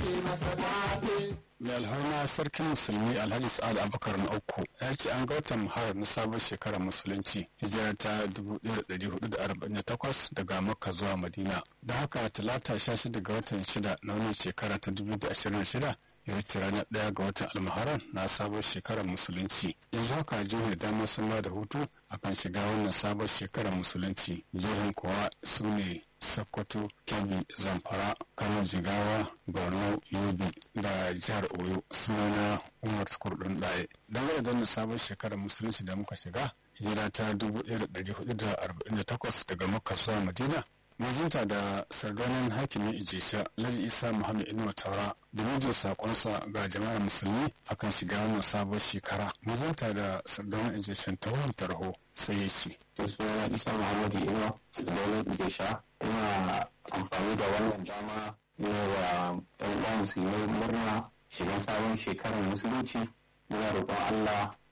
mai alharma sarkin musulmi alhaji sa'ad abubakar na uku ya ce an ga watan muharram na sabon shekarar musulunci hijira ta 1448 daga makka zuwa madina da haka talata 16 ga watan shida na wannan shekara ta 2026 ya wuce ranar ɗaya ga watan almuharram na sabon shekarar musulunci yanzu haka jihohi dama sun ba da hutu akan shiga wannan sabon shekarar musulunci jihohin kuwa su ne sokoto kebbi zamfara kano jigawa borno yobe da jihar oyo sunana umar kurdun ɗaya dangane da wannan sabon shekarar musulunci da muka shiga hijira ta 1448 daga makka zuwa madina mazinta da sardonan hakimin ijesha laji isa muhammad inuwa taura da mijin sakonsa ga jama'ar musulmi akan shiga wannan sabon shekara mazinta da sardonan ijeshan ta wurin tarho sai ya ce da suna isa muhammadu inuwa sardonan ijesha ina amfani da wannan dama ne wa yan uwa musulmi murna shiga sabon shekarar musulunci muna roƙon allah